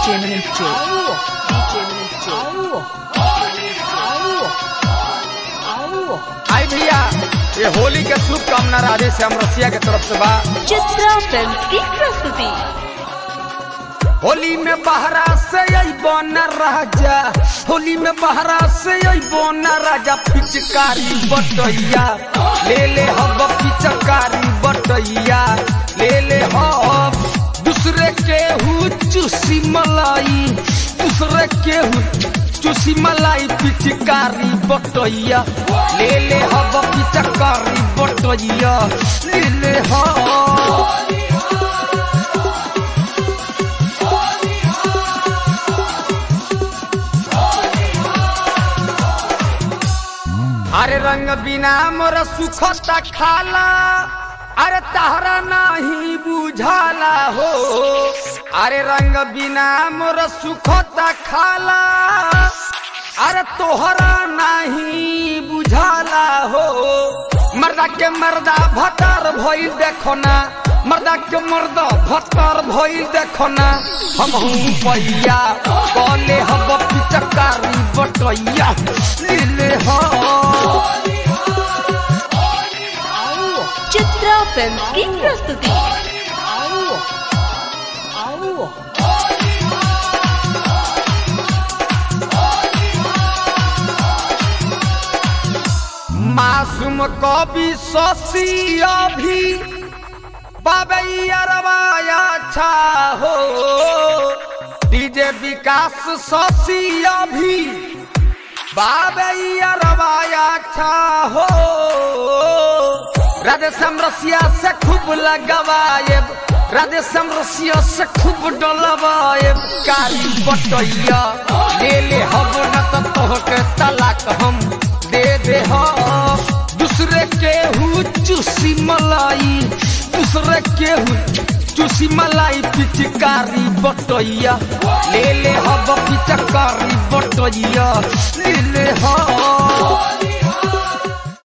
DJ Minute J. DJ Minute J. आई भैया ये होली के शुभकामना राधे श्याम रसिया के तरफ से बा चित्रा फिल्म की प्रस्तुति होली में बहरा से अइबो न राजा होली में बहरा से अइबो न राजा पिचकारी बटैया ले ले हब पिचकारी बटैया ले ले हब दूसरे के हु चूसी मलाई दूसरे के हु चूसी मलाई पिचकारी बटैया ले ले हब पिचकारी बटैया ले ले हब अरे रंग बिना मोर सुखता खाला अरे तहरा नहीं बुझाला हो अरे रंग बिना मोर सुखता खाला अरे तोहरा नहीं बुझाला हो मर्दा के मर्दा भतर भइल देखो ना मर्दा के मर्दा भतर भइल देखो ना हम पैया कले हब पिचकारी बटैया ले हो चित्रा फिल्म की प्रस्तुति मासूम कवि शशि अभी बाबैया अच्छा हो डीजे विकास शशि अभी बाबैया अच्छा हो राधे समरसिया से खूब लगवाएब राधे समरसिया से खूब डलवाएब कारी बटैया ले ले हब न तो तोहके तलाक हम दे दे हो दूसरे के हु चूसी मलाई दूसरे के हु चूसी मलाई पिचकारी बटैया ले ले हब पिचकारी बटैया ले ले हो